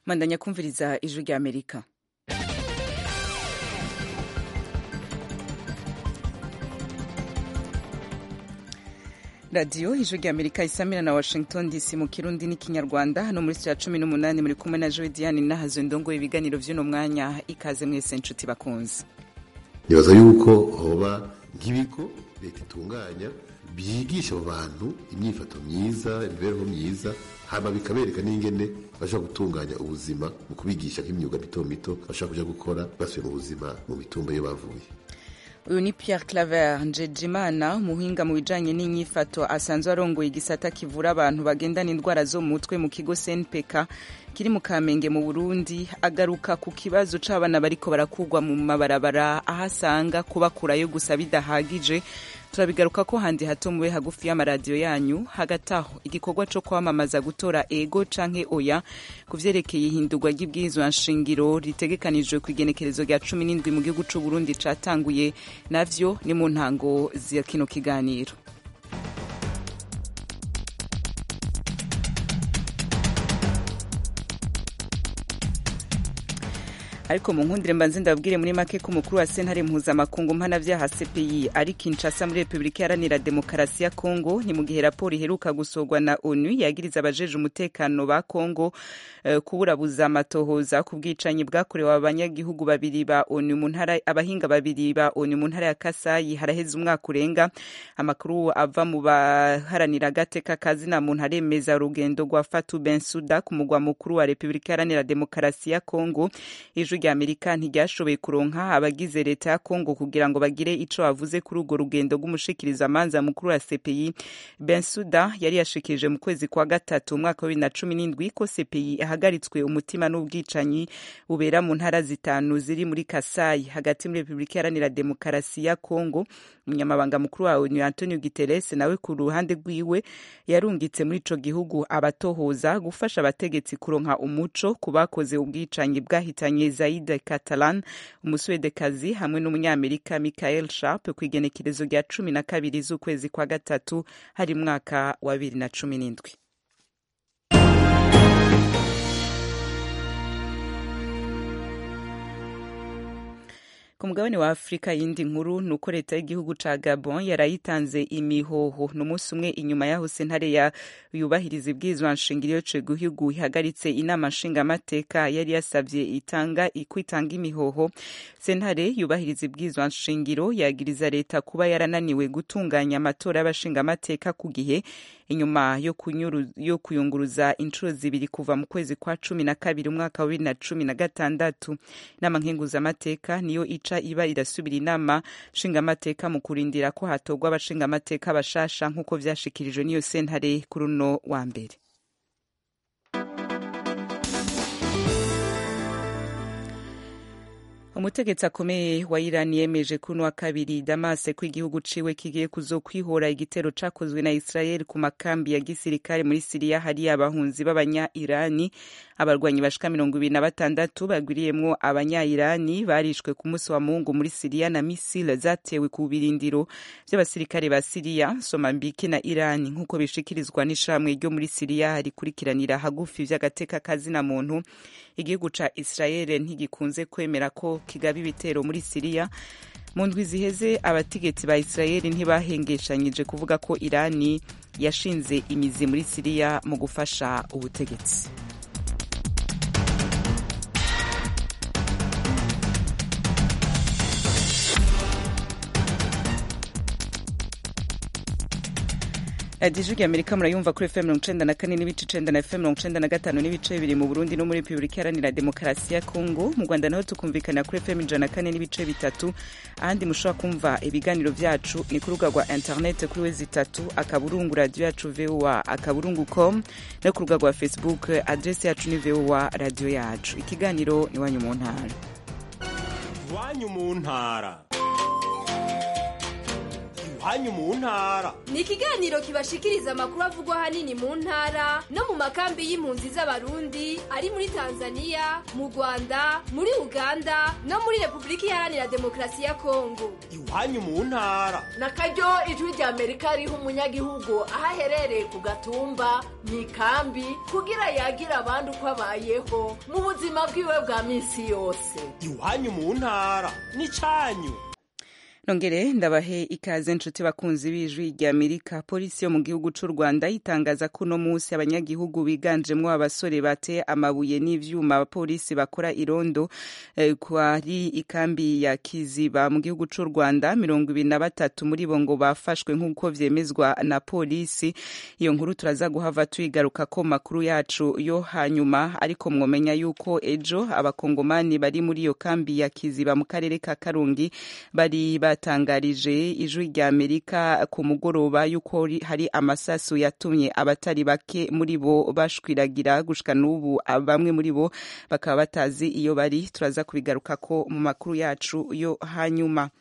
mandanya kumviriza ijwi rya amerika radiyo ijwi rya amerika isamira na washington dc mu kirundi n'ikinyarwanda hano muri saa cumi n'umunani muri kumwe na joe diane nahazo ndongo ibiganiro vy'uno mwanya ikaze mwese nshuti bakunze nibaza yuko hoba nk'ibigo leta itunganya byigisha abo bantu imyifato myiza imibereho myiza hama bikabereka n'ingene bashobora gutunganya ubuzima mu kubigisha nk'imyuga mito mito bashobora kuja gukora basubiye mu buzima mu mitumba iyo bavuye uyu ni pierre claver njejimana umuhinga mu bijanye n'inyifato asanzwe arongoye igisata kivura abantu bagendana indwara zo mu mutwe mu kigo cnpk kiri mu kamenge mu burundi agaruka ku kibazo c'abana bariko barakugwa mu mabarabara aho asanga kubakurayo gusa bidahagije turabigaruka ko handi hato mube hagufi y'amaradiyo yanyu hagati aho igikorwa co kwamamaza gutora ego canke oya ku vyerekeye ihindurwa ry'ibwirizwa nshingiro ritegekanijwe ku igenekerezo rya cumi n'indwi mu gihugu c'uburundi catanguye navyo ni mu ntango za kino kiganiro ariko mu nkundire mbanze ndababwire muri make ko umukuru wa sentare mpuzamakungu mpanavyaha cpi ari kinshasa muri repubulika iharanira demokarasi ya kongo ni mu gihe raporo iheruka gusorwa na onu yagiriza abajeje umutekano ba kongo uh, kuburabuza amatohoza ku bwicanyi bwakorewe abanyagihugu babiri ba onu mu ntara abahinga babiri ba onu mu ntara ya kasayi haraheze umwaka urenga amakuru ava mu baharanira agateka kazina muntu aremeza urugendo rwa fatu bensuda ku mugwa mukuru wa repubulika iharanira demokarasi ya kongo ijwi rya amerika ntiryashoboye kuronka abagize leta ya kongo kugira ngo bagire ico bavuze kuri urwo rugendo rw'umushikirizamanza mukuru wa cpi bensuda yari yashikirije mu kwezi kwa gatatu umwaka wa bibiri na cumi n'indwi ko cpi yahagaritswe umutima n'ubwicanyi bubera mu ntara zitanu ziri muri kasayi hagati muri repubulika iharanira demokarasi ya kongo umunyamabanga mukuru wa onu antonio guterres nawe ku ruhande rwiwe yarungitse muri ico gihugu abatohoza gufasha abategetsi kuronka umuco ku bakoze ubwicanyi bwahitanye zaid catalan umuswedekazi hamwe n'umunyamerika michael sharp ku igenekerezo rya cumi na kabiri z'ukwezi kwa gatatu hari mwaka wa bibiri na cumi n'indwi ku mugabane wa afurika yindi nkuru ni uko leta y'igihugu ca gabon yarayitanze imihoho ni umunsi umwe inyuma yaho sentare ya yubahiriza ibwirizwa nshingiro yo gihugu ihagaritse inama nshingamateka yari yasavye itanga kwitanga imihoho sentare yubahiriza ibwirizwa nshingiro yagiriza leta kuba yarananiwe gutunganya amatora y'abashingamateka ku gihe inyuma yo, yo kuyunguruza inshuro zibiri kuva mu kwezi kwa cumi na kabiri umwaka wa bibiri na cumi na gatandatu inama nkenguzamateka niyo ica iba irasubira inama nshingamateka mu kurindira ko hatorwa abashingamateka bashasha nk'uko vyashikirijwe n'iyo sentare kuri uno wa mbere umutegetsi akomeye wa irani yemeje kuri wa kabiri damase ko igihugu ciwe kigiye kuzokwihora igitero cakozwe na israel ku makambi ya gisirikare muri siriya hari abahunzi b'abanya irani abarwanyi bashika mirongo ibiri na batandatu bagwiriyemwo abanya irani barishwe ku munsi wa mungu muri siriya na misile zatewe ku birindiro vy'abasirikare ba siriya somambike na irani nk'uko bishikirizwa n'ishamwe ryo muri siriya rikurikiranira hagufi vy'agateka kazina muntu igihugu ca israel ntigikunze kwemera ko kigaba ibitero muri siriya mu ndwi ziheze abategetsi ba israel ntibahengeshanyije kuvuga ko irani yashinze imizi muri siriya mu gufasha ubutegetsi radiyo ijwi amerika murayumva kuri fm mirongo icenda na kane n'ibice icenda na fm mirongo icenda na gatanu n'ibice bibiri mu burundi no muri repubulika iharanira demokarasi ya kongo mu rwanda naho tukumvikana kuri fm ijana na kane n'ibice bitatu ahandi mushobora kumva ibiganiro vyacu ni ku rubuga rwa interinete kuri wezi itatu akaburungu radiyo yacu voa akaburungu com no ku rubuga rwa facebook adresi yacu ni voa radiyo yacu ikiganiro ni wanyu mu ntara iwanyu mu ntara iwanyu mu ntara ni ikiganiro kibashikiriza amakuru avugwa ahanini mu ntara no mu makambi y'impunzi z'abarundi ari muri tanzania mu rwanda muri uganda no muri repubulika iharanira demokarasi ya kongo iwanyu mu ntara na karyo ijwi rya amerika riha umunyagihugu aho aherereye ku gatumba mu ikambi kugira yagira abandi uko abayeho mu buzima bwiwe bwa minsi yose iwanyu mu ntara n'icyanyu nongere ndabahe ikaze nshuti bakunzi b'ijwi rya amerika polisi yo mu gihugu c'u rwanda itangaza ko uno munsi abanyagihugu biganjemwo abasore bateye amabuye n'ivyuma abapolisi bakora irondo eh, kwari ikambi ya kiziba mu gihugu c'u rwanda mirongo ibiri na batatu muri bo ngo bafashwe nk'uko vyemezwa na polisi iyo nkuru turaza guhava tuyigaruka ko makuru yacu yo hanyuma ariko mwomenya yuko ejo abakongomani bari muri iyo kambi ya kiziba mu karere ka karungi bari batangarije ijwi rya amerika ku mugoroba yuko hari amasasu yatumye abatari bake muri bo bashwiragira gushika n'ubu bamwe muri bo bakaba batazi iyo bari turaza kubigarukako mu makuru yacu yo hanyuma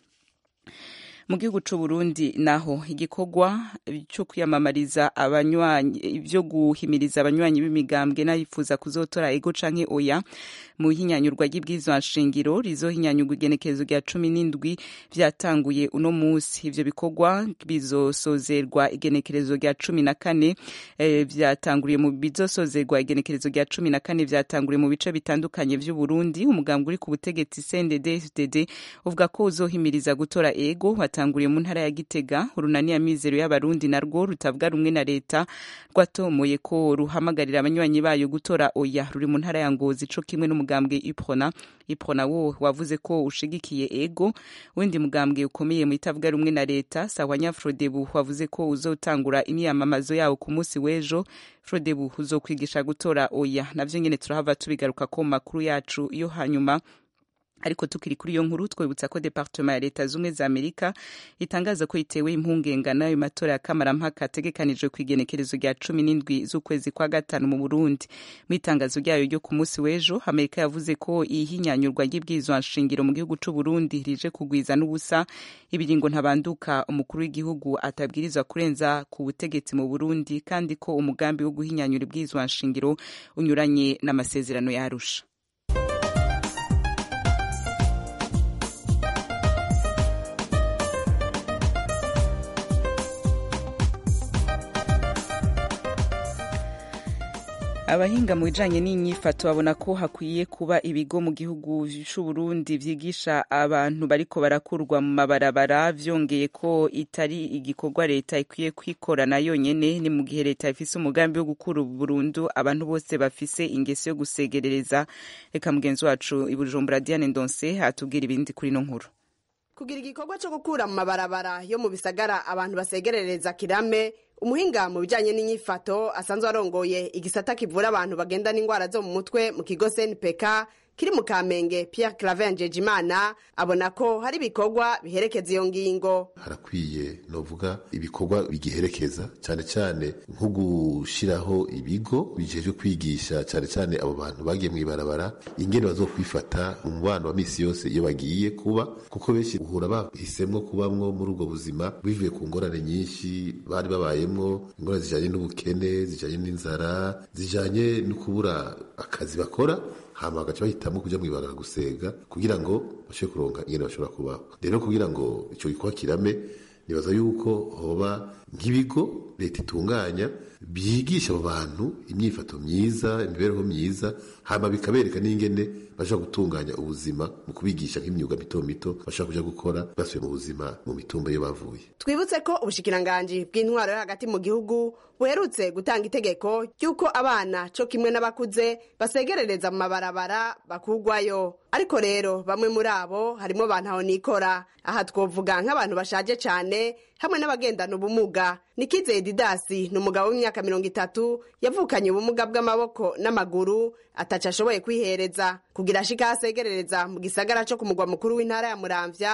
mu gihugu c'u Burundi naho igikorwa cyo kwiyamamariza abanywanyi byo guhimiriza abanywanyi b'imigambwe n'abifuza kuzotora ego canke oya mu hinyanyurwa ry'ibwirizwa nshingiro rizohinyanyurwa igenekerezo rya cumi n'indwi vyatanguye uno musi ivyo bikorwa bizosozerwa igenekerezo rya cumi na kane eh, vyatanguriye mu bizosozerwa igenekerezo rya cumi na kane vyatanguriye mu bice bitandukanye vy'uburundi umugambwe uri ku butegetsi CNDD-FDD uvuga ko uzohimiriza gutora ego watanguriye mu ntara ya Gitega urunani ya mizero y'abarundi narwo rutavuga rumwe na leta rwatomoye ko ruhamagarira abanywanyi bayo gutora oya ruri mu ntara ya Ngozi co kimwe n'umugambwe Iprona Iprona wo wavuze ko ushigikiye ego windi mugambwe ukomeye mu itavuga rumwe na leta Sawanya Frodebu wavuze ko uzotangura imyamamazo yawo ku munsi w'ejo Frodebu uzokwigisha gutora oya navyo nyene turahava tubigaruka ko makuru yacu yo hanyuma ariko tukiri kuri iyo nkuru twibutsa ko departement ya leta zumwe za amerika itangaza ko itewe impungenge n'ayo matora ya kamarampaka ategekanijwe ku igenekerezo rya cumi n'indwi z'ukwezi kwa gatanu mu burundi mu itangazo ryayo ryo ku munsi w'ejo amerika yavuze ko ihinyanyurwa ry'ibwirizwa nshingiro mu gihugu c'u burundi rije kugwiza n'ubusa ibiringo ntabanduka umukuru w'igihugu atabwirizwa kurenza ku butegetsi mu burundi kandi ko umugambi wo guhinyanyura ibwirizwa nshingiro unyuranye n'amasezerano yarusha abahinga mu bijanye n'inyifato babona ko hakwiye kuba ibigo mu gihugu c'uburundi vyigisha abantu bariko barakurwa mu mabarabara vyongeye ko itari igikorwa leta ikwiye kwikorana yonyene ni mu gihe leta ifise umugambi wo gukura burundu abantu bose bafise ingeso yo gusegerereza reka mugenzi wacu ibujumbura diane ndonse atubwira ibindi kuri no nkuru kugira igikorwa cyo gukura mu mabarabara yo mu bisagara abantu basegerereza kirame umuhinga mu bijyanye n'inyifato asanzwe arongoye igisata kivura abantu bagenda n'indwara zo mu mutwe mu kigo cnpk kiri mu kamenge pierre claver njejimana abona ko hari ibikorwa biherekeza iyo ngingo harakwiye novuga ibikorwa bigiherekeza cyane cyane nko gushiraho ibigo bijejwe kwigisha cyane cyane abo bantu bagiye mu ibarabara ingene bazokwifata mu mubano wa misi yose iyo bagiye kuba kuko benshi uhura bahisemwo kubamwo muri ubwo buzima bivuye ku ngorane nyinshi bari babayemwo ingorane zijanye n'ubukene zijanye n'inzara zijanye no kubura akazi bakora hama bagaca bahitamo kuja mwibagara gusega kugira ngo bashobore kuronka ingene bashobora kubaho rero kugira ngo ico gikorwa kirame nibaza yuko hoba nk'ibigo leta itunganya byigisha abo bantu imyifato myiza imibereho myiza hama bikabereka n'ingene bashobora gutunganya ubuzima mu kubigisha nk'imyuga mito mito bashobora kuja gukora basubiye mu buzima mu mitumba iyo bavuye twibutse ko ubushikiranganji bw'intwaro yo hagati mu gihugu buherutse gutanga itegeko ry'uko abana co kimwe n'abakuze basegerereza mu mabarabara bakugwayo ariko rero bamwe muri abo harimo bantaho nikora aha twovuga nk'abantu bashaje cane hamwe n'abagendana ubumuga nikizeye didasi ni umugabo w'imyaka mirongo itatu yavukanye ubumuga bw'amaboko n'amaguru ataca ashoboye kwihereza kugira ashika asegerereza mu gisagara co ku mugwa mukuru w'intara ya muramvya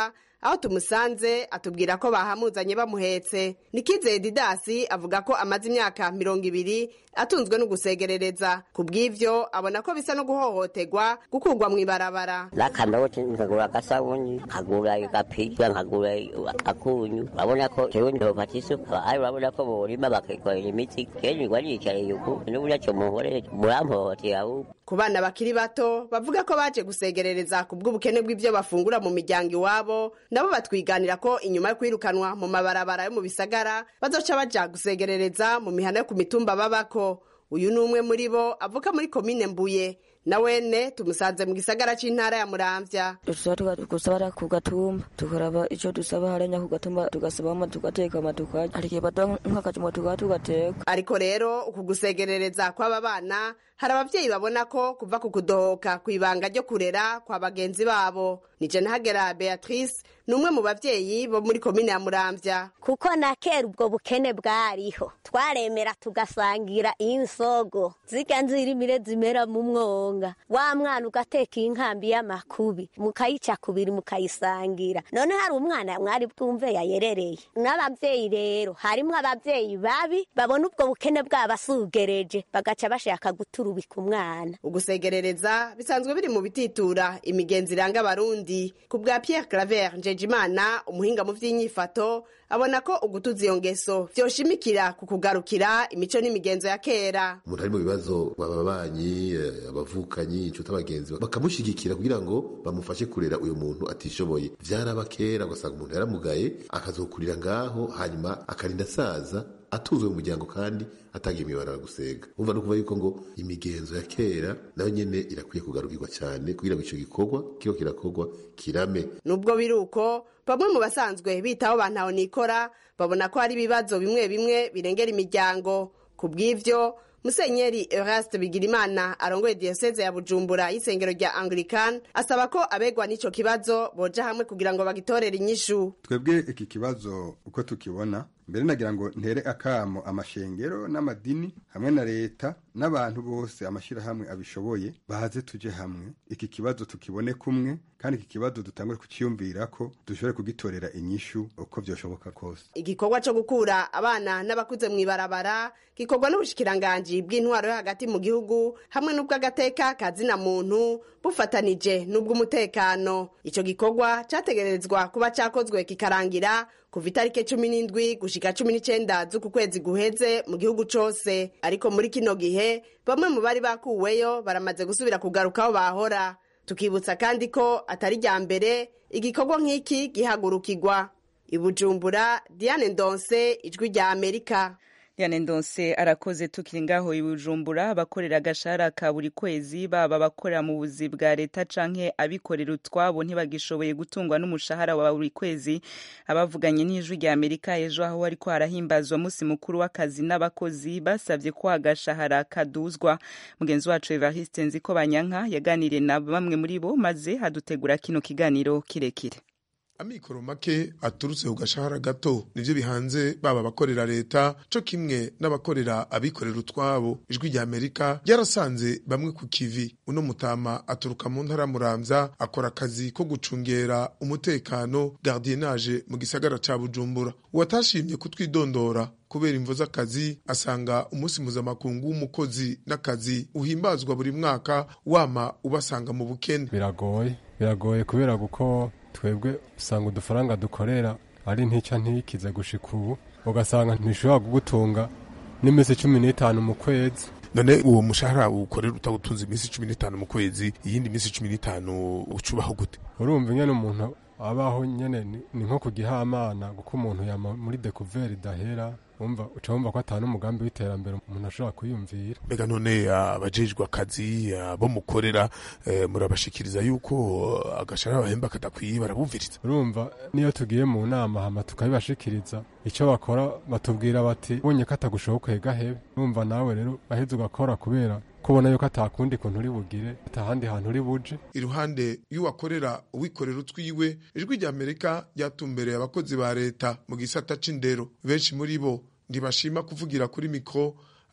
aho tumusanze atubwira ko bahamuzanye bamuhetse nikizeye didasi avuga ko amaze imyaka mirongo ibiri atunzwe no gusegerereza ku bw'ivyo abona ko bisa no guhohoterwa gukurwa mu ibarabara n'akanoti nkagura agasabuni nkagura agapira nkagura akunyu urabona ko jewe ntofata isuka ari urabona ko borima bakikorera imiti kenshi ngwa niyicareye uku n'uburyo cyo muhorere murampohotera ahubwo ku bana bakiri bato bavuga ko baje gusegerereza ku bw'ubukene bw'ivyo bafungura mu miryango iwabo nabo batwiganira ko inyuma yo kwirukanwa mu mabarabara yo mu bisagara bazoca baja gusegerereza mu mihana yo ku mitumba babako uyu ni umwe muri bo avuka muri komine mbuye na wene tumusanze mu gisagara c'intara ya muramvya dushobora gusaba ku gatumba tukaraba ico dusaba harenya ku gatumba tugasabamo tugatekama tukarya hari igihe baduha nk'akajumba tukaba tugateka ariko rero uku gusegerereza kw'aba bana hari abavyeyi babona ko kuva ku kudohoka kw'ibanga ryo kurera kwa bagenzi babo nije ntagera beatrice ni umwe mu bavyeyi bo muri komine ya muramvya kuko na kera ubwo bukene bwariho twaremera tugasangira insogo zirya nzirimire zimera mu mwonga wa mwana ugateka inkambi y'amakubi mukayica kubiri mukayisangira none hari umwana mwari bwumve yayerereye n'abavyeyi rero harimwo abavyeyi babi babona ubwo bukene bwabasugereje bagaca bashaka guturubika umwana ugusegerereza bisanzwe biri mu bititura imigenzi iranga abarundi ku bwa pierre claver njejimana umuhinga mu vy'inyifato abona ko ugutuza iyo ngeso vyoshimikira ku kugarukira imico n'imigenzo ya kera umuntu ari mu bibazo ababanyi eh, abavukanyi inshuti abagenzi bakamushigikira kugira ngo bamufashe kurera uyu muntu atishoboye vyaraba kera ugasanga umuntu yaramugaye akazokurira ngaho hanyuma akarinda asaza atuzwe mu muryango kandi atagiye imibarara gusega umva no kuva yuko ngo imigenzo ya kera nayo nyene irakwiye kugarukirwa cyane kugira ngo ico gikorwa kiba kirakorwa kirame nubwo biri uko bamwe mu basanzwe bitaho bantaho nikora babona ko hari ibibazo bimwe bimwe birengera imiryango ku bw'ivyo musenyeri eraste bigirimana arongoye diyoseze ya bujumbura y'isengero rya anglican asaba ko abegwa n'ico kibazo boja hamwe kugira ngo bagitorere inyishu twebwe iki kibazo uko tukibona mbere nagira ngo ntere akamo amashengero n'amadini hamwe na leta n'abantu bose amashyirahamwe abishoboye bahaze tuje hamwe iki kibazo tukibone kumwe kandi iki kibazo dutangure kuciyumvira ko dushobore kugitorera inyishu uko vyoshoboka kose igikorwa co gukura abana n'abakuze mw'ibarabara gikorwa n'ubushikiranganji bw'intwaro yo hagati mu gihugu hamwe n'ubw'agateka kazina muntu bufatanije n'ubw'umutekano ico gikorwa categerezwa kuba cakozwe kikarangira kuva itariki cumi n'indwi gushika cumi n'icenda z'uku kwezi guheze mu gihugu cose ariko muri kino gihe bamwe mu bari bakuweyo baramaze gusubira kugaruka aho bahora tukibutsa kandi ko atari rya mbere igikorwa nk'iki gihagurukirwa ibujumbura diane ndonse ijwi rya amerika Diane Ndonse arakoze tukiri ngaho ibujumbura abakorera agashahara ka buri kwezi baba abakorera mu buzi bwa leta canke abikorera utwabo ntibagishoboye gutungwa n'umushahara wa buri kwezi abavuganye n'ijwi rya Amerika ejo aho ariko harahimbazwa musi mukuru w'akazi n'abakozi basavye ko agashahara kaduzwa mugenzi wacu Evariste Nziko Banyanka yaganiriye na bamwe muri bo maze hadutegura kino kiganiro kirekire amikoro make aturutse ku gashahara gato nivyo bihanze baba abakorera leta co kimwe n'abakorera abikorera utwabo ijwi rya amerika ryarasanze bamwe ku kivi uno mutama aturuka mu ntara muramvya akora akazi ko gucungera umutekano gardienage mu gisagara ca bujumbura uwatashimye kutwidondora kubera imvo z'akazi asanga umunsi mpuzamakungu w'umukozi n'akazi uhimbazwa buri mwaka wama ubasanga mu bukene biragoye biragoye kubera kuko twebwe usanga udufaranga dukorera ari ntica ntikize gushika ubu ugasanga ntishobora kugutunga n'iminsi cumi n'itanu mu kwezi none uwo mushahara ukorera utawutunze iminsi cumi n'itanu mu kwezi iyindi minsi cumi n'itanu ucubaho gute urumva nyene umuntu abaho nyene ni ni nko kugihamana kuko umuntu yama muri dekuveri idahera umva uca wumva ko atanu umugambi w'iterambere umuntu ashobora kwiyumvira mbega none abajejwe akazi abo mukorera eh, murabashikiriza yuko agashahara bahemba kadakwiye barabumviriza urumva niyo tugiye mu nama hama tukabibashikiriza icyo bakora batubwira bati ubonye ko atagushobokeye gahebe urumva nawe rero aheze ugakora kubera kubona yuko atakundi kuntu uri bugire atahandi hantu uri buje iruhande y'uwakorera uwikorera utwiwe ijwi rya amerika ryatumbereye abakozi ba leta mu gisata c'indero benshi muri bo ntibashima kuvugira kuri mikro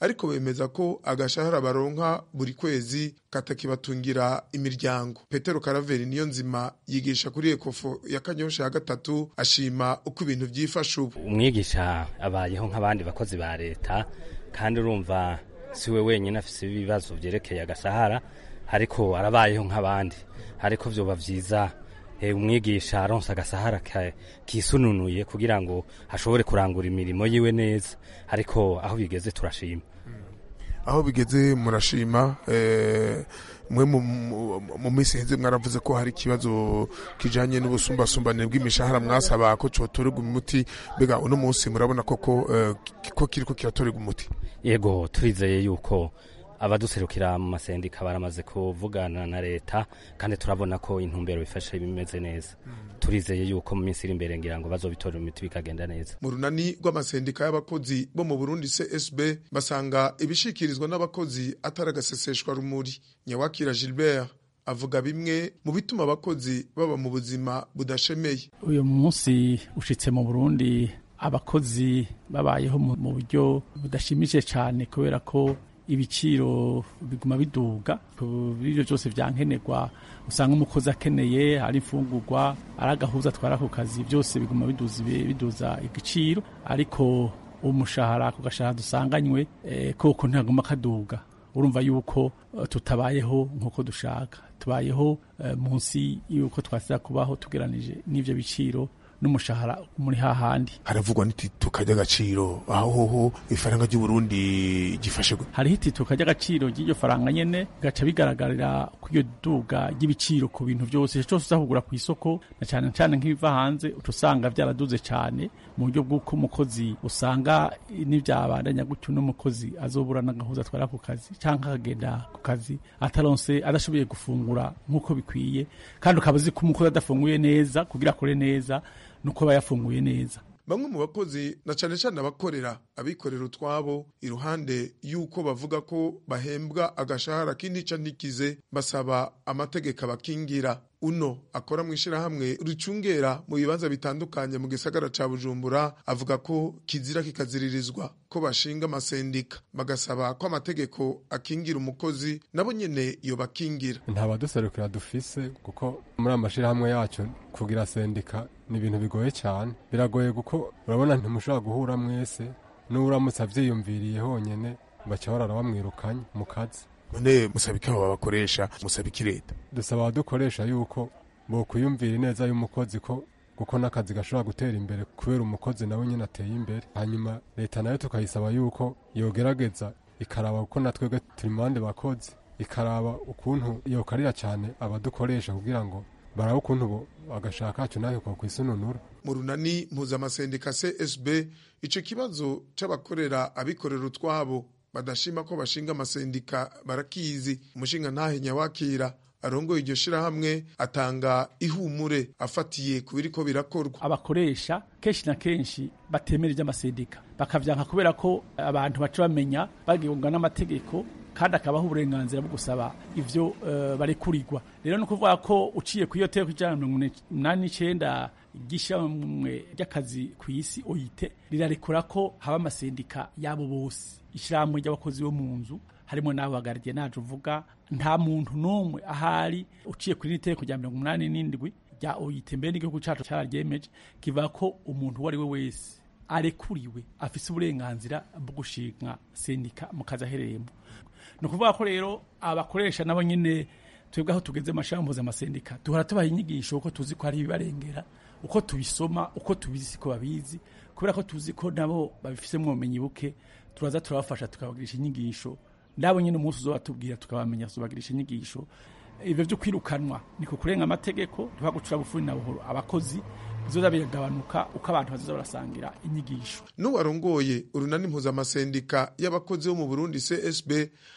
ariko bemeza ko agashahara baronka buri kwezi katakibatungira imiryango petero karaveri niyo nzima yigisha kuri ekofo ya kanyosha ya gatatu ashima uko ibintu byifashe ubu umwigisha abayeho nk'abandi bakozi ba leta kandi urumva si we wenyine afite ibibazo byerekeye agashahara ariko arabayeho nk'abandi ariko byoba byiza umwigisha aronsa agasahara kisununuye kugira ngo ashobore kurangura imirimo yiwe neza ariko aho bigeze turashima aho bigeze murashima mwe mu minsi iheze mwaravuze ko hari ikibazo kijanye n'ubusumbasumbane bw'imishahara mwasaba ko cotorerwa umuti mbega uno munsi murabona koko ko kiriko kiratorerwa umuti yego turizeye yuko abaduserukira mu masendika baramaze kuvugana na leta kandi turabona ko intumbero bifashe bimeze neza turizeye yuko mu minsi iri imbere ngira ngo bazobitorera imiti bikagenda neza mu runani rw'amasendika y'abakozi bo mu burundi csb basanga ibishikirizwa n'abakozi atari agaseseshwa rumuri nyawakira gilbert avuga bimwe mu bituma abakozi baba mu buzima budashemeye uyu munsi ushitse mu burundi abakozi babayeho mu buryo budashimishije cyane kubera ko ibiciro biguma biduga ibyo byose byankenerwa usanga umukozi akeneye ari imfungurwa ari agahuza atwara ku kazi byose biguma biduza igiciro ariko umushahara ku gashahara dusanganywe koko ntaguma kaduga urumva yuko tutabayeho nk'uko dushaka tubayeho munsi y'uko twasiza kubaho tugeranije n'ibyo biciro n'umushahara muri hahandi haravugwa n'itituka ry'agaciro aho hoho ifaranga ry'uburundi gifashe gute hariho itituka ry'agaciro ry'iryo faranga nyene gaca bigaragarira ku iyo duga ry'ibiciro ku bintu byose cyose uza kugura ku isoko na cyane cyane nk'ibiva hanze utusanga byaraduze cyane mu buryo bw'uko umukozi usanga n'ibyabandanya gutyo n'umukozi azobura n'agahuza atwara ku kazi cyangwa akagenda ku kazi ataronse adashoboye gufungura nk'uko bikwiye kandi ukaba uzi ko umukozi adafunguye neza kugira akore neza nuko aba yafunguye neza bamwe mu bakozi na cyane cyane abakorera abikorera utwabo iruhande y'uko bavuga ko bahembwa agashahara k'intica ntikize basaba amategeko abakingira uno akora mu ishyirahamwe ricungera mu bibanza bitandukanye mu gisagara ca bujumbura avuga ko kizira kikaziririzwa ko bashinga amasendika bagasaba ko amategeko akingira umukozi nabo nyene iyo bakingira nta baduserukira dufise kuko muri amashyirahamwe yacu kugira sendika ni ibintu bigoye cyane biragoye kuko urabona ntimushobora guhura mwese n'uramutse avyiyumviriye honyene baca barara bamwirukanye mu kazi none musaba iki abo babakoresha musaba iki leta dusaba abadukoresha yuko bokwiyumvira ineza y'umukozi ko kuko n'akazi gashobora gutera imbere kubera umukozi nawe nyine ateye imbere hanyuma leta nayo tukayisaba yuko yogerageza ikaraba kuko natwebwe turi mu bandi bakozi ikaraba ukuntu yokarira cyane abadukoresha kugira ngo barabe ukuntu agashaka kacu nawe kokwisununura mu runani mpuzamasendika csb ico kibazo c'abakorera abikorera utwabo badashima ko bashinga amasendika barakizi umushinga ntahe nyawakira arongoye iryo shirahamwe atanga ihumure afatiye ku biriko birakorwa abakoresha kenshi na kenshi batemera iby'amasendika bakavyanka kubera ko abantu baca bamenya bagihunga n'amategeko kandi akabaho uburenganzira bwo gusaba ivyo uh, barekurirwa rero ni ukuvuga ko uciye ku iyo teko ijana na mirongo inani n'icenda ry'ishyirahamwe ry'akazi ku isi oyite rirarekura ko haba amasendika yabo bose ishyirahamwe ry'abakozi bo mu nzu harimo n'abo bagaridiye naje uvuga nta muntu n'umwe ahari uciye kuri iteko rya mirongo umunani n'indwi rya oyite mbere n'igihugu cyacu cyararyemeje kivuga ko umuntu uwo ari we wese arekuriwe afise uburenganzira bwo gushinga sendika mu kazi aherereyemo ni ukuvuga ko rero abakoresha nabo nyine twebwe aho tugeze amashami mpuzamасendika duhora tubaha inyigisho uko tuzi ko hari ibibarengera uko tubisoma uko tubizi ko babizi kubera ko tuzi ko nabo babifisemo ubumenyi buke turaza turabafasha tukabagirisha inyigisho nabo nyine umunsi uzobatubwira tukabamenya tubagirisha inyigisho ibyo byo kwirukanwa ni ku kurenga amategeko tuhagucura bufuri na buhoro abakozi bizoza biragabanuka uko abantu bazoza barasangira inyigisho n'uwarongoye urunani mpuzamasendika y'abakozi bo mu burundi csb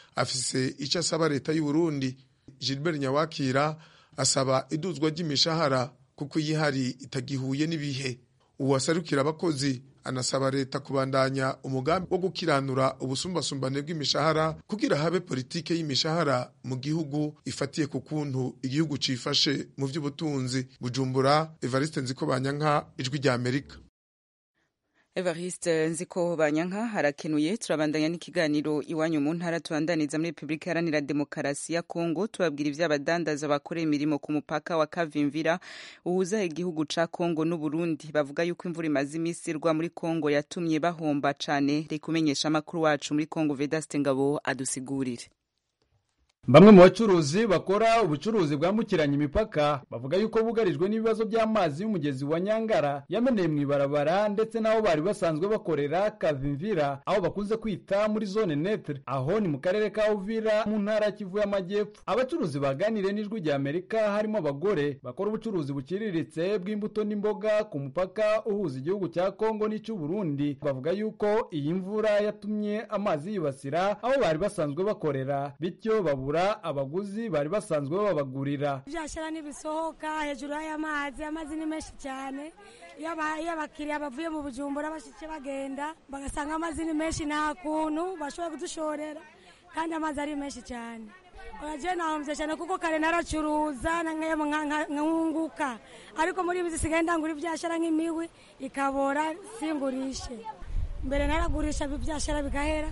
afise icyo asaba leta y'u Burundi gilbert nyawakira asaba iduzwa ry'imishahara kuko iyi hari itagihuye n'ibihe uwasarukira abakozi anasaba leta kubandanya umugambi wo gukiranura ubusumbasumbane bw'imishahara kugira habe politike y'imishahara mu gihugu ifatiye ku kuntu igihugu cifashe mu by'ubutunzi bujumbura evariste nziko banyanka ijwi rya amerika Evariste Nziko Banyanka harakenuye turabandanya n'ikiganiro iwanyu mu ntara tubandaniza muri Republika Iharanira Demokarasi ya Kongo tubabwira ivy'abadandaza bakora imirimo ku mupaka wa Kavimvira uhuza igihugu ca Kongo n'u Burundi bavuga yuko imvura imaze imisi irwa muri Kongo yatumye bahomba cane reka umenyesha amakuru wacu muri Kongo Vedaste Ngabo adusigurire Bamwe mu bacuruzi bakora ubucuruzi bwambukiranya imipaka bavuga yuko bugarijwe n'ibibazo by'amazi y'umugezi wa Nyangara yameneye mu ibarabara ndetse n'aho bari basanzwe bakorera Kavimvira aho bakunze kwita muri zone netre aho ni mu karere ka Uvira mu ntara ya Kivu y'Amajyepfo abacuruzi baganiriye n'ijwi rya Amerika harimo abagore bakora ubucuruzi buciriritse bw'imbuto n'imboga ku mupaka uhuza igihugu cya Kongo n'icy'u Burundi bavuga yuko iyi mvura yatumye amazi yibasira aho bari basanzwe bakorera bityo babura abaguzi bari basanzwe babagurira byashara n'ibisohoka hejuru y'amazi amazi ni menshi cyane iyo abakiriya bavuye mu bujumbura bashitse bagenda bagasanga amazi ni menshi nta kuntu bashobora kudushorera kandi amazi ari menshi cyane uragiye nahombye cyane kuko kare naracuruza nkunguka ariko muri ibi zisigaye ndangura ibyashara nk'imiwi ikabora singurishe mbere naragurisha ibyashara bigahera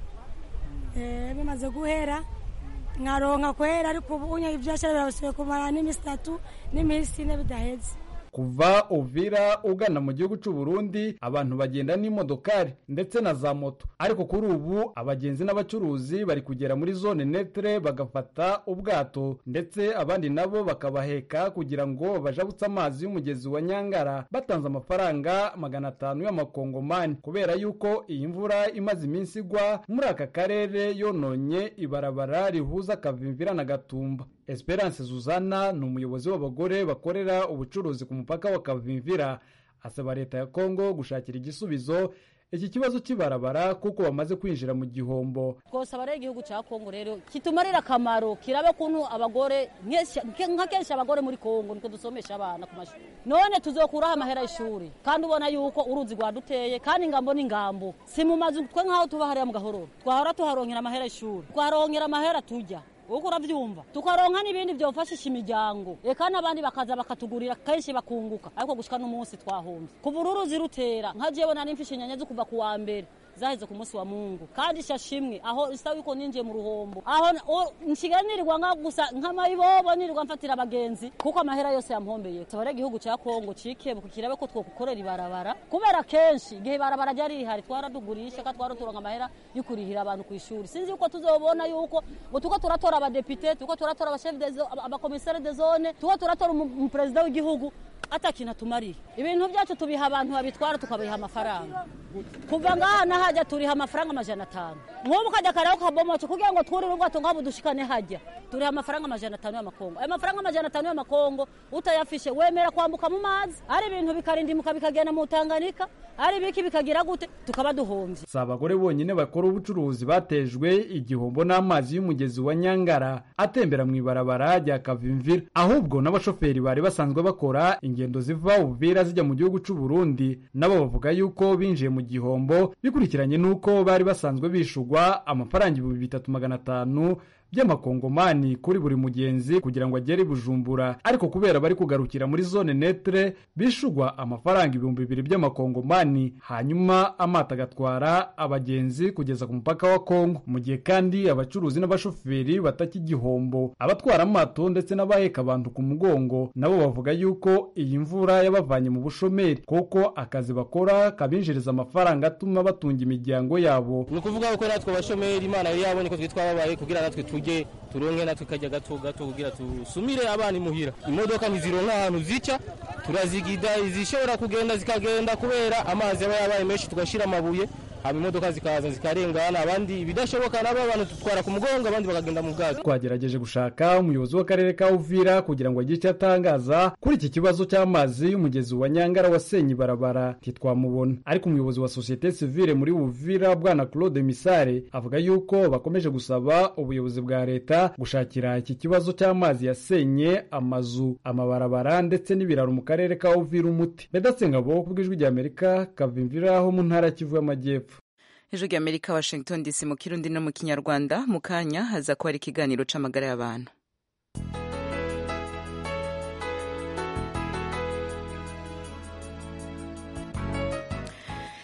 bimaze guhera nkaronka kwera ariko ubu unye ibyashara birabasibe kumara n'iminsi itatu n'iminsi ine bidaheze kuva uvira ugana mu gihugu cy'u Burundi abantu bagenda n'imodokari ndetse na za moto ariko kuri ubu abagenzi n'abacuruzi bari kugera muri zone netre bagafata ubwato ndetse abandi nabo bakabaheka kugira ngo bajabutse amazi y'umugezi wa Nyangara batanze amafaranga magana atanu y'amakongomani kubera yuko iyi mvura imaze iminsi igwa muri aka karere yononye ibarabara rihuza Kavimvira na Gatumba Esperance Zuzana ni umuyobozi w'abagore bakorera ubucuruzi ku mupaka wa Kavimvira asaba leta ya Kongo gushakira igisubizo iki kibazo kibarabara kuko bamaze kwinjira mu gihombo twosaba rero igihugu cya Kongo rero kitumarira akamaro kirabe kuntu abagore nka kenshi abagore muri Kongo niko dusomesha abana ku mashuri none tuzokuraho amahera y'ishuri kandi ubona yuko uruzi rwaduteye kandi ingambo n'ingambo si mu mazu twe nk'aho tuba hariya mu gahororo twahora tuharonkera amahera y'ishuri twaronkera amahera tujya uko urabyumva tukaronka n'ibindi byofashisha imiryango reka n'abandi bakaza bakatugurira kenshi bakunguka ariko gushika n'umunsi twahombye kuva ururuzi rutera nka jewe nari mfishe inyanya zo kuva ku wa mbere zaheze ku munsi wa mungu kandi shashimwe aho isa yuko ninjiye mu ruhombo aho nsigaye nirirwa nka gusa nk'amayibobo nirirwa mfatira abagenzi kuko amahera yose yampombeye tabare igihugu cya kongo cikebuka kirabe ko twokukorera ibarabara kubera kenshi igihe ibarabara ryari rihari twaradugurisha ka twaraturonka amahera yo kurihira abantu ku ishuri sinzi yuko tuzobona yuko ngo tuko turatora abadepite tuko turatora abashef abakomisare de zone tuko turatora umuperezida w'igihugu atakintu atumariye ibintu byacu tubiha abantu babitwara tukabiha amafaranga kuva ngaha nahajya turiha amafaranga amajana atanu nk'ubu ukajya karaho kabomoce kugira ngo twurire ubwato nk'aho dushikane hajya turiha amafaranga amajana atanu y'amakongo ayo mafaranga amajana atanu y'amakongo utayafishe wemera kwambuka mu mazi ari ibintu bikarindimuka bikagenda mu tanganika ari biki bikagira gute tukaba duhombye si abagore bonyine bakora ubucuruzi batejwe igihombo n'amazi y'umugezi wa nyangara atembera mu ibarabara rya kavimvira ahubwo n'abashoferi bari basanzwe bakora ingendo ziva uvira zijya mu gihugu cy'u Burundi nabo bavuga yuko binjiye mu gihombo bikurikiranye n'uko bari basanzwe bishugwa amafaranga ibihumbi bitatu magana atanu by'amakongomani kuri buri mugenzi kugira ngo agere i bujumbura ariko kubera bari kugarukira muri zone netre bishugwa amafaranga ibihumbi bibiri by'amakongomani hanyuma amato agatwara abagenzi kugeza ku mupaka wa kongo mu gihe kandi abacuruzi n'abashoferi bataki igihombo abatwara amato ndetse n'abaheka abantu ku mugongo nabo bavuga yuko iyi mvura yabavanye mu bushomeri kuko akazi bakora kabinjiriza amafaranga atuma batunga imiryango yabo ni ukuvuga ko natwe abashomeri imana yari yabonye ko twitwa babaye kugira natwe tujye turonke natwe kajya gato gato kugira tusumire abana imuhira imodoka ntizironka ahantu zica turazigida izishobora kugenda zikagenda kubera amazi aba yabaye menshi tugashyira amabuye haba imodoka zikaza zikarengana abandi ibidashoboka nabo abantu tutwara ku mugongo abandi bakagenda mu bwazo twagerageje gushaka umuyobozi w'akarere ka uvira kugira ngo agire icyo atangaza kuri iki kibazo cy'amazi y'umugezi wa nyangara wasenye ibarabara ntitwamubona ariko umuyobozi wa sosiyete sivile muri uvira bwana claude misare avuga yuko bakomeje gusaba ubuyobozi bwa leta gushakira iki kibazo cy'amazi yasenye amazu amabarabara ndetse n'ibiraro mu karere ka uvira umuti bedatsengabo ku bw'ijwi ry'amerika kavimvira ho mu ntara kivu y'amajyepfo ijwi ry'amerika washington dc mu kirundi no mu kinyarwanda mu kanya haza kuba ari ikiganiro c'amagara y'abantu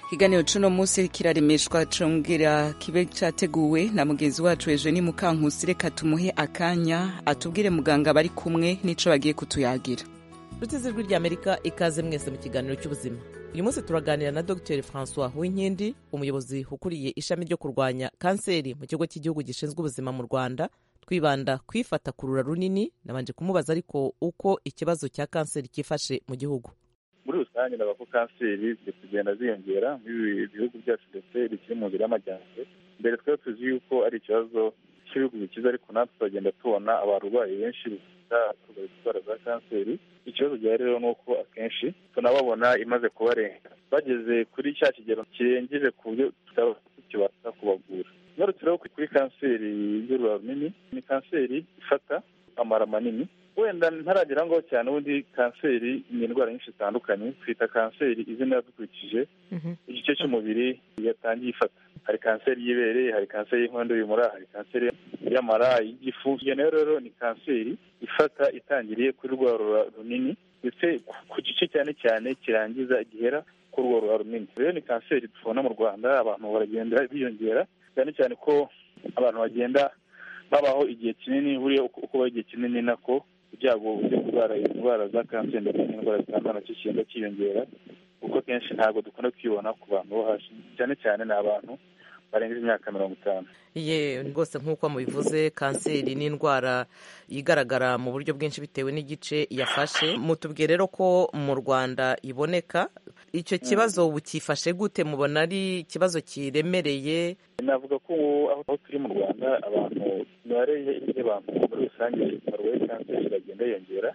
ikiganiro cuno munsi kiraremeshwa congera kibe categuwe na mugenzi wacu Eugenie Mukankusi reka tumuhe akanya atubwire muganga bari kumwe n'ico bagiye kutuyagira nshuti z'ijwi ry'amerika ikaze mwese mu kiganiro cy'ubuzima uyu munsi turaganira na dr francois winkindi umuyobozi ukuriye ishami ryo kurwanya kanseri mu kigo cy'igihugu gishinzwe ubuzima mu rwanda twibanda kwifata ku rura runini nabanje kumubaza ariko uko ikibazo cya kanseri cyifashe mu gihugu muri rusange ndaba ko kanseri ziri kugenda ziyongera muri bihugu byacu ndetse bikiri mu nzira y'amajyambere mbere twari tuzi yuko ari ikibazo cy'ibihugu bikize ariko natwe turagenda tubona abarwayi benshi bafite indwara za kanseri ikibazo gihari rero ni uko akenshi tunababona imaze kubarenga bageze kuri cya kigero kirengeje ku buryo tutaba tukibasha kubavura ngarutse rero kuri kanseri y'urura runini ni kanseri ifata amara manini wenda ntaragera ngaho cyane ubundi kanseri ni indwara nyinshi zitandukanye twita kanseri izina dukurikije igice cy'umubiri yatangiye ifata hari kanseri y'ibere hari kanseri y'inkondo y'umura hari kanseri y'amara y'igifu iyo nayo rero ni kanseri ifata itangiriye kuri rwa rura runini ndetse ku gice cyane cyane kirangiza gihera kuri urwo rura runini rero ni kanseri tubona mu rwanda abantu baragenda biyongera cyane cyane ko abantu bagenda babaho igihe kinini buriya uko baho igihe kinini nako ibyago byo kurwara indwara za kanseri ndetse n'indwara zitandukanye nacyo kigenda cyiyongera kuko kenshi ntabwo dukunda kwibona ku bantu bo hasi cyane cyane ni abantu barengeje imyaka mirongo itanu ye rwose nk'uko mubivuze kanseri ni indwara igaragara mu buryo bwinshi bitewe n'igice yafashe mutubwire rero ko mu rwanda iboneka icyo kibazo ubu cyifashe gute mubona ari ikibazo kiremereye navuga ko aho turi mu rwanda abantu imibare y'abantu muri rusange barwaye kanseri iragenda yiyongera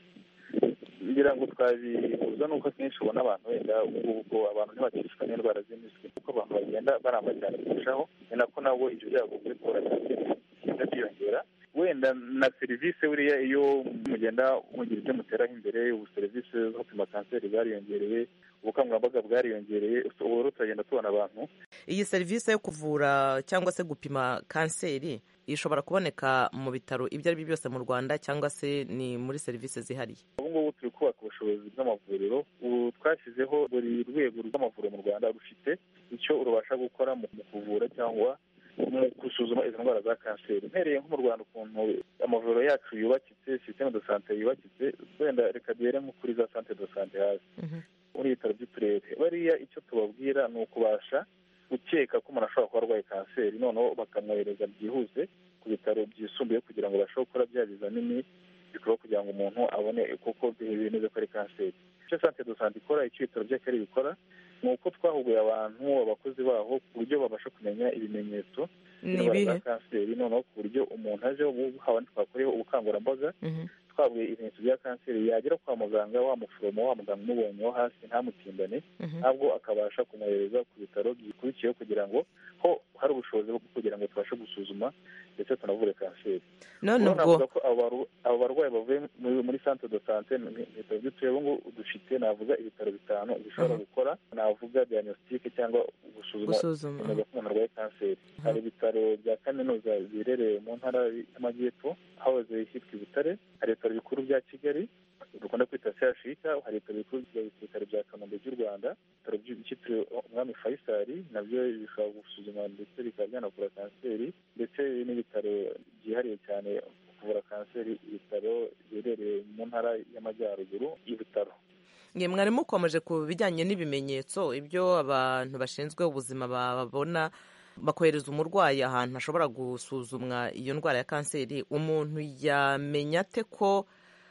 ngira ngo twabihuza n'uko akenshi ubona abantu wenda ubwo abantu ntibakishwa n'indwara z'impiswi kuko abantu bagenda baramba cyane kurushaho ni nako nabo ibyo byago byo kubura kanseri bigenda byiyongera wenda na serivisi buriya iyo mugenda mugira ibyo muteraho imbere ubu serivisi zo gupima kanseri zariyongereye ubukangurambaga bwariyongereye ubu rero turagenda tubona abantu iyi serivisi yo kuvura cyangwa se gupima kanseri ishobora kuboneka mu bitaro ibyo ari byo byose mu rwanda cyangwa se ni muri serivisi zihariye ubu ngubu turi kubaka ubushobozi bw'amavuriro ubu twashyizeho buri rwego rw'amavuriro mu rwanda rufite icyo rubasha gukora mu kuvura cyangwa mu gusuzuma izo ndwara za kanseri mpereye nko mu rwanda ukuntu amavuriro yacu yubakitse sisiteme de sante yubakitse wenda reka duhere nko kuri za sante de sante hasi muri ibitaro by'uturere bariya icyo tubabwira ni ukubasha gukeka ko umuntu ashobora kuba arwaye kanseri noneho bakamwohereza byihuse ku bitaro byisumbuye kugira ngo babashe gukora bya bizamini bikorwa kugira ngo umuntu abone kuko bemeza ko ari kanseri icyo sante do sante ikora icyo ibitaro by'akarere bikora ni uko twahuguye abantu abakozi baho ku buryo babasha kumenya ibimenyetso by'indwara za kanseri noneho ku buryo umuntu aje haba twakoreho ubukangurambaga twabuye ibimenyetso bya kanseri yagera kwa muganga wa muforomo wa muganga umubonye wo hasi ntamutindane ntabwo akabasha kumwohereza ku bitaro bikurikiyeho kugira ngo ho hari ubushobozi bwo kugira ngo tubashe gusuzuma ndetse tunavure kanseri none ubwo abo barwayi bavuye muri centre de sante mu bitaro by'uturere ubu ngubu dufite navuga ibitaro bitanu bishobora gukora navuga diagnostique cyangwa gusuzuma ko umuntu arwaye kanseri hari ibitaro bya kaminuza biherereye mu ntara y'amajyepfo hahoze hitwa i butare hari ibitaro bikuru bya kigali dukunda kwita sehashika hari ibitaro bikuru bya bisirikare bya kanombe by'u rwanda ibitaro byitiriwe umwami fayisali nabyo bishobora gusuzuma ndetse bikaba byanavura kanseri ndetse n'ibitaro byihariye cyane kuvura kanseri ibitaro biherereye mu ntara y'amajyaruguru y'ibitaro mwe mwari mukomeje ku bijyanye n'ibimenyetso ibyo abantu bashinzwe ubuzima babona bakohereza umurwayi ahantu hashobora gusuzumwa iyo ndwara ya kanseri umuntu yamenya ate ko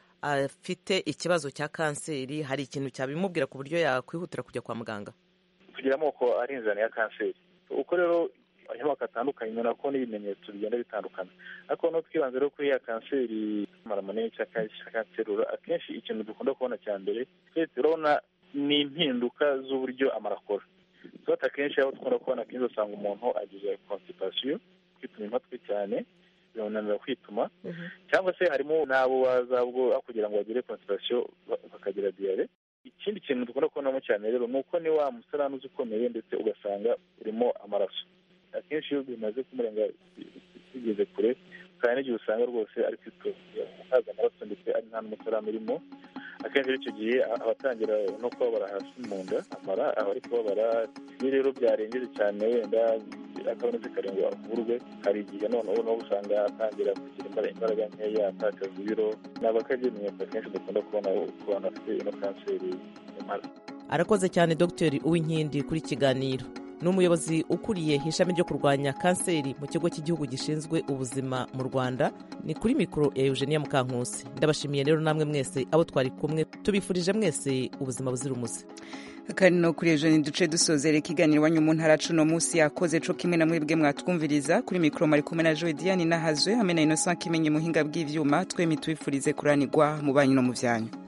afite ikibazo cya kanseri hari ikintu cyabimubwira ku buryo yakwihutira kujya kwa muganga tugira amoko arinzana ya kanseri uko rero amoko atandukanye ubona ko n'ibimenyetso bigenda bitandukana ariko no twibanze rero kuri ya kanseri amara manini cyangwa kanserura akenshi ikintu dukunda kubona cya mbere twese turabona ni impinduka z'uburyo amara akora tuba akenshi aho dukunda kubona akenshi usanga umuntu agize constipation kwituma impatwe cyane bimunanira kwituma cyangwa se harimo n'abo baza aho kugira ngo bagire constipation bakagira diyare ikindi kintu dukunda kubonamo cyane rero ni uko ni wa musarani ukomeye ndetse ugasanga urimo amaraso akenshi iyo bimaze kumurenga bigeze kure kandi n'igihe usanga rwose ari kwitoza haza amaraso ndetse ari nta n'umusarani urimo akenshi icyo gihe abatangira no kubabara hasi mu nda amara aba ari kubabara iyo rero byarengeje cyane wenda akabonetse karindwi avurwe hari igihe noneho no usanga atangira kugira imbaraga nkeya atakaza ibiro ni abakabimenyetso akenshi dukunda kubona ku bantu bafite ino kanseri y'amara arakoze cyane dogiteri uwinkindi kuri kiganiro ni umuyobozi ukuriye ishami ryo kurwanya kanseri mu kigo cy'igihugu gishinzwe ubuzima mu rwanda ni kuri mikoro ya eugenia mukankusi ndabashimiye rero namwe mwese abo twari kumwe tubifurije mwese ubuzima buzira umuze kandi no kuri ejo duce dusozera ikiganiro iwanyu mu ntara cuno munsi yakoze co kimwe na mwebwe mwatwumviriza kuri mikoro mari kumwe na joe diane nahazwe hamwe na innocent kimenye muhinga bw'ivyuma twemi tubifurize kuranirwa mu banyu no mu vyanyu